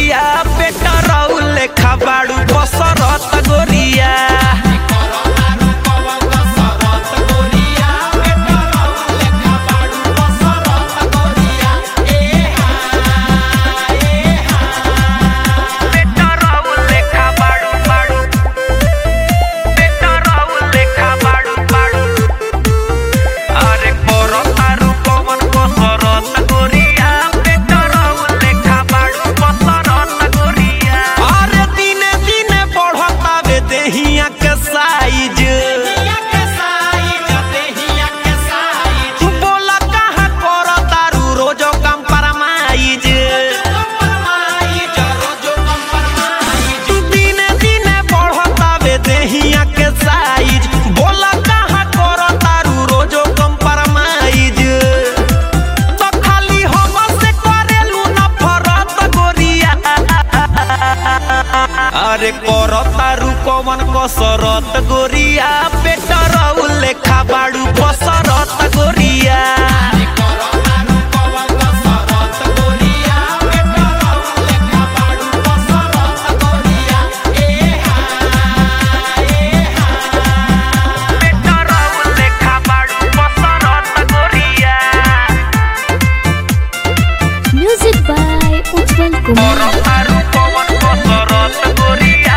गोरिया पेटरौल लेखा बाड़ू बसरत गोरिया पेटरौल लेखा बाड़ू बाड़ू पेटरौल लेखा बाड़ू बाड़ू अरे कोरो तारू पवन बसरत गोरिया पेटरौल लेखा बाड़ू बसरत गोरिया अरे दिने दिने बढ़तावे देहिया के साइज बोला कहाँ करो तारू रोजो कम परमाइज दिने दिने बढ़तावे देहिया के साइज बोला कहाँ करो तारू रोजो कम परमाइज तो खाली हम से करेलू नफरत गोरिया अरे करो तारू कवन कसरत गोरिया पेटरौ लेखा बाड़ू बसरत गोरिया पेटरौ लेखा बाड़ू बसरत गोरिया Music by Ujjwal Kumar. तारू पवन कसरत गोरिया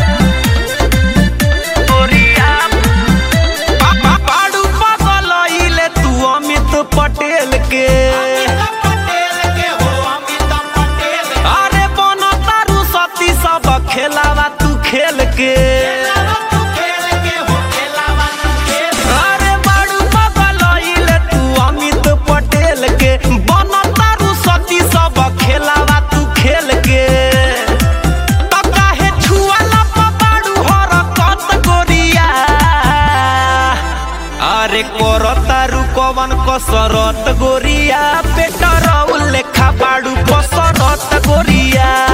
गोरिया बाड़ू पगलइले तू अमित पटेल के अरे बन तारू सती सब खेलावा तू खेल के अरे बाड़ू पगलइले तू अमित पटेल के बन तारू सती सब खेलावा तू खेल के त काहे छुआला पबाड़ू हरकत गोरिया अरे कोर तारू कवन कसरत गोरिया पेटरौ लेखा बाड़ू कसरत गोरिया